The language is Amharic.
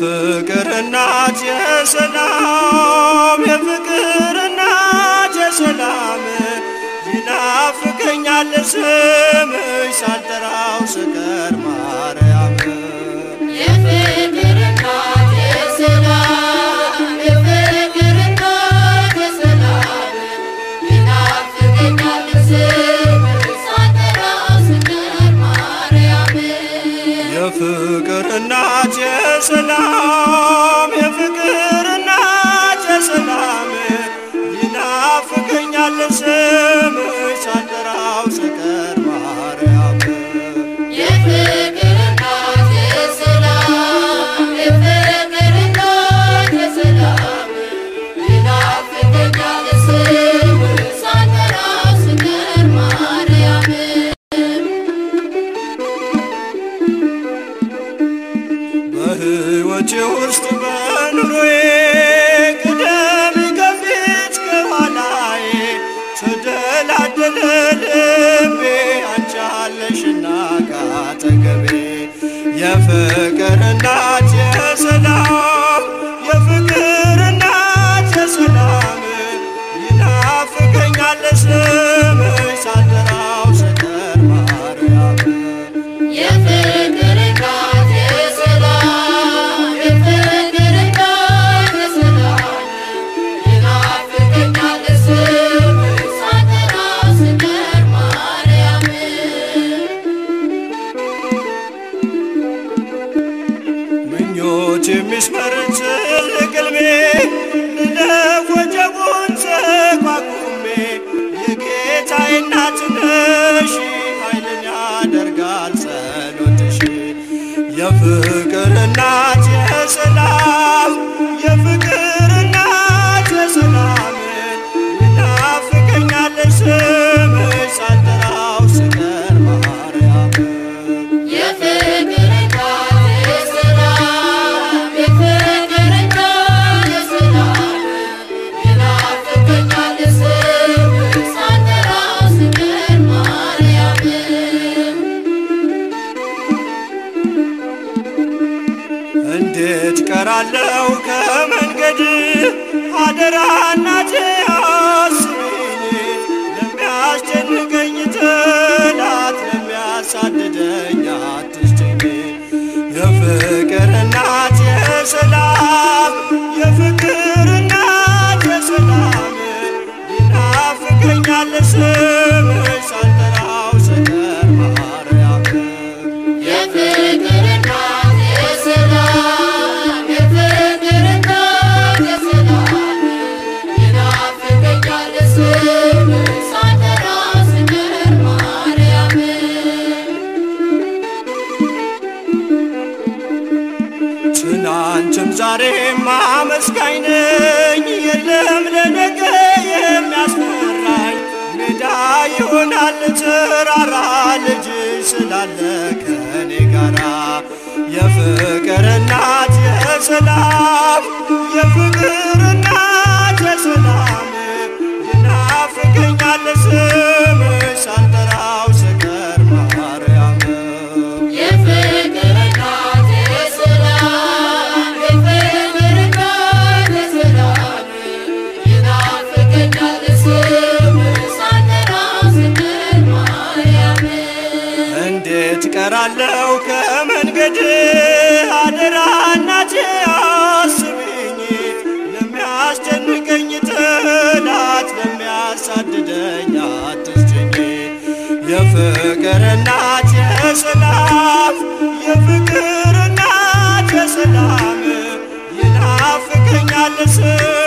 የፍቅር እናት የሰላም የፍቅር እናት የሰላም ይናፍቀኛል ስምሽ ሳልጠራው ስቀር ማርያም የፍቅር እናት የሰላም የፍቅር እናት የሰላም ይናፍቀኛል ስምሽ ሳልጠራው ስቀር ማርያም የፍቅር እናት የሰላም የፍቅር እናት የሰላም ይናፍቀኛል ስምሽ ሳልጠራው ስቀር ማርያም የፍቅር እናት የሰላም የፍቅር እናት የሰላም ይናፍቀኛል ስምሽ ሳልጠራው ስቀር ማርያም በሕይወቴ ውስጥ በኑሮዬ ቅደም ከፊት ከኋላዬ ተደላደለ ልቤ አንቺ አለሽና ካጠገቤ የፍቅር እናት የሰላም የፍቅር እናት የሰላም ይናፍቀኛል ስምሽ ሳልጠራው ስቀር ማርያም የፍቅር እናት የሰላም የፍቅር እናት የሰላም ይናፍቀኛል ስምሽ ሳልጠራው ስቀር ማርያም ምኞት የሚስመር ትልቅ ሕልሜ ልለፍ ወጀቡን ተቋቁሜ የጌታዬ እናት ነሽ ኃይልን ያደርጋል ጸሎትሽ የፍቅር እናት የሰላም የፍቅር እናት የሰላም ይናፍቀኛል ስምሽ ሳልጠራው ስቀር ማርያም የፍቅር እናት የሰላም የፍቅር እናት የሰላም ይናፍቀኛል ስምሽ ሳልጠራው ስቀር ማርያም እንዴት ቀራለው ከመንገድ አደራ እናቴ አስቢኝ ለሚያስጨንቀኝ ጠላት ለሚያሳድደኝ አትስጭኝ የፍቅር እናት የሰላም የፍቅር እናት የሰላም ይናፍቀኛል ስምሽ ሳልጠራው ስቀር ማርያም የፍቅር እናት የሰላም የፍቅር እናት የሰላም ይናፍቀኛል ስምሽ ሳልጠራው ስቀር ማርያም ትናንትም ዛሬም አመስጋኝ ነኝ። የለም ለነገ የሚያስፈራኝ ሜዳ ይሆናል ተራራ ልጅ ስላለ ከኔ ጋራ የፍቅር እናት የሰላም የፍቅር እናት የሰላም ይናፍቀኛል ስምሽ ሳልጠራው ስቀር ማርያም የፍቅር እናት የሰላም የፍቅር እናት የሰላም ይናፍቀኛል ስምሽ ሳልጠራው ስቀር ማርያም እንዴት ቀራለው ከመንገድ አደራ እናቴ አስቢኝ ለሚያስጨንቀኝ ጠላት ለሚያሳድደኝ አትስጭኝ የፍቅር እናት የሰላም የፍቅር እናት የሰላም ይናፍቀኛል ስምሽ